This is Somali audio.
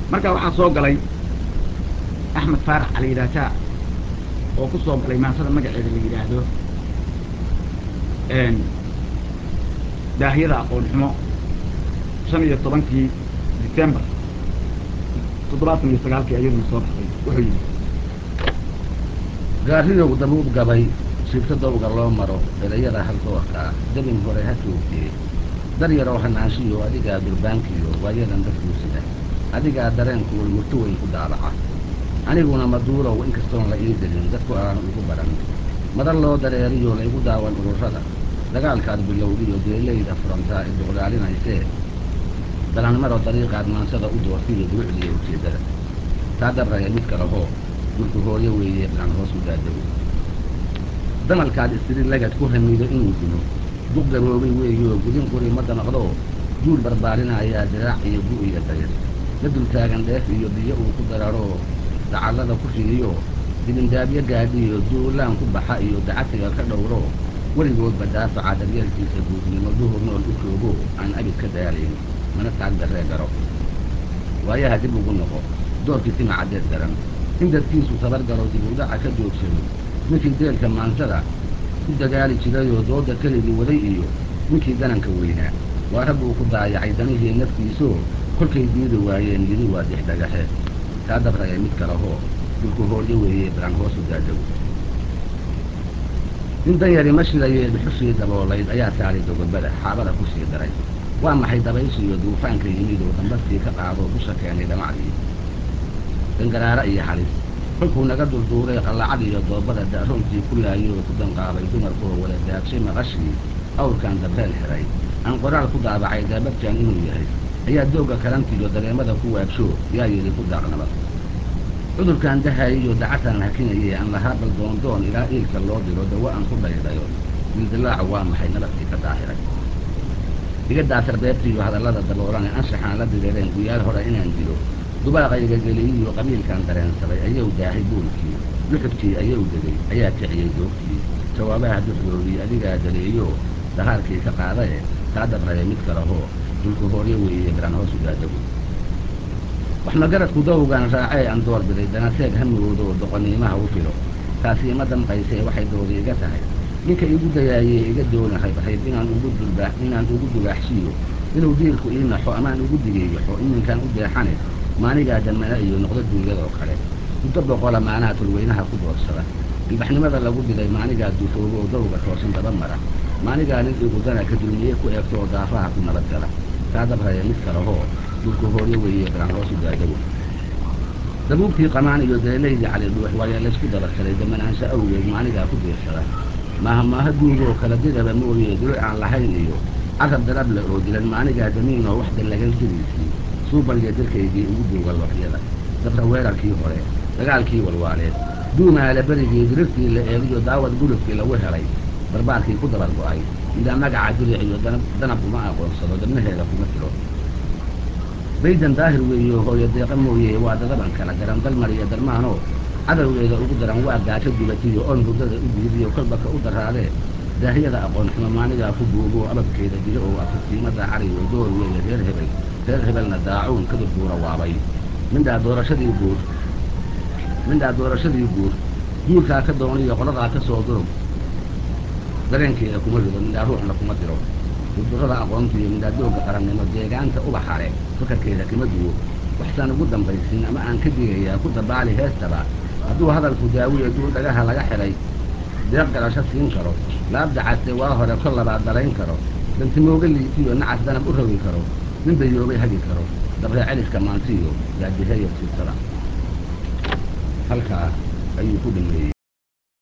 marka waxaa soo galay axmed faarax caliidaataa oo ku soo galay maansada magaceeda la yidhaahdo daahiyada aqoon xumo shan iyo tobankii december toddobaatan iyo sagaalkii ayaduna soo baxday wuxuu yidhi gaariyow dabuub gabay shibto dawga loo maro erayada haldoorkaa dabin hore ha joogtee dar yaroo hanaanshiyo adigaa durbaankiyo waayadan dadkuusida adigaa dareenkuul murto weyn ku daabaca aniguna maduulow inkastoon la ii delin dadku aan ugu baran madar loo dareeriyo laygu daawan ururada dagaalkaad bilowdiyo deelayda furantaa ee duqlaalinaysee dalanmaro dariiqaad maansada u doortiyo durucdiiyo ujeeddada taa dabraya mid kalehoo dulku hooyo weeye bilan hoos u daadago damalkaad istiri lagad ku hamido inuu dilo duq gaboobay weeyoo gudin quri ma damaqdoo duul barbaarinaayaa diraac iyo gu iyo dayr la dultaagan dheef iyo biyo uu ku dararoo dacallada ku fidiyo dibindaabyo gaadhiyo duulaan ku baxa iyo dacatiga ka dhowro weligoodba daafaca daryeelkiisa guudnimo duhur nool u joogo aan abid ka daalayn mana taag darree garo waayaha dib ugu noqo doorkii tima caddeed garan in dadkiisu tabar galo dib udhaca ka joogsado ninkii deelka maansada ku dagaali jirayoo dooda keligii waday iyo ninkii dananka weynaa waa rag uu ku daayacay danihii naftiisoo kolkay diidi waayeen yidhi waa dix dhagaxe taa dabraya mid kalehoo dulku hooryo weeye balan hoosu daadago in danyari ma shidayee dhuxushii daboolayd ayaa saaray dogobada xaabada ku sii daray waa maxay dabayshiiyo duufaanka yimid oo dambadkii ka qaadoo dusha keenay dhamacdii dangaraara iyo halis kolkuu naga dulduuray qallacad iyo doobada da'roontii ku laayoo ku danqaabay dumarkoo wada daagshay maqashii awrkan dabreel xiray aan qoraal ku daabacay daabadjan inuu yahay ayaa doogga kalantiyo dareemada ku waabsho yaa yidhi ku daaqnabad cudurkan dahayiyo dacataan hakinayee aan lahaa baldoondoon ilaa iilka loo diro dawo aan ku dhaydhayo dildilaaca waa maxay nabadkii ka daahiray iga daasar beebtiiyo hadallada daboolane anshaxaan la direereen guyaal hore inaan dilo dubaaqayga geliyiyo qabiilkaan dareensaday ayuu daahay buulkii luxudkii ayuu degay ayaa kiciyey doogtii jawaabaha duxdoodii adigaa daleeyo dahaarkii ka qaadae taa dabraya mid kalehoo dulku hooryo weeye garan hoos u daadagu wax magaradku dawgan raacee aan door biday danaseeg hamoodoo doqoniimaha u filo taasi ima damqaysee waxay doodi iga tahay ninka igu dayaayee iga doona rabrayb inaan ugu dulba inaan ugu dubaaxshiyo inuu diilku ii naxo amaan ugu digeeyaxo iminkaan u deexane maanigaa damana iyo noqdo duunyadoo kale muddo boqola maanaha tulweynaha ku doorsada ilbaxnimada lagu diray maanigaa dufoobo oo dawga toosan daba mara maanigaa nin igudana ka dulmiye ku eegto oo daafaha ku nabadgala taa dabraya mid kalehoo dulku hooryo weeye balan hoosu daadago dabuubtii qamaan iyo deelaydii cali dhuux waayaa laysku dabarsaday damanaansho awgeed maanigaa ku diirsada maaha maaha duugoo kala diraba mooye duluc aan lahayn iyo carab darable oo dilan maanigaa damiinoo wax dallagan sidiisii suubalya dirkaygii ugu duuga looxyada dabra weerarkii hore dagaalkii walwaaleed duumaala berigii dirirtii la eegiyo daawad gulufkii lagu helay barbaarkii ku dabar go'ay midaa magaca diric iyo danab uma aqoonsado dabnaheeda kuma tiro baydan daahir weeyo hooyo deeqa mooye waa dadaban kala garan dalmar iyo darmaanoo cadowgeeda ugu daran waa gaajo gubatiyo oon hurdada u diidiyo kolbaka u daraadee daahiyada aqoon xumo maanigaa ku buubo ababkeeda dilo oo afirtiimada caliyo door weeye reer hebel reer hebelna daacuun kadib buura waabay mindhaa doorashadii guur mindhaa doorashadii guur guurkaa ka dooniyo qoladaa ka soo durug dareenkeeda kuma rido mindhaa ruuxna kuma diro durdurada aqoontiiyo mindhaa doogga qarannimo deegaanta ubaxale fakarkeeda kama duwo waxsaan ugu dambaysin ama aan ka digayaa ku dabaali heestaba hadduu hadalku daawiyo duu dhagaha laga xidhay deeq galasho siin karo laabdacaste waa hore kol labaad dalayn karo dantimooga liitiyo nacas danab u rogi karo nin dayoobay hagi karo dabree celiska maantiyo yaadiheeya sibtada halkaa ayuu ku dhameeyey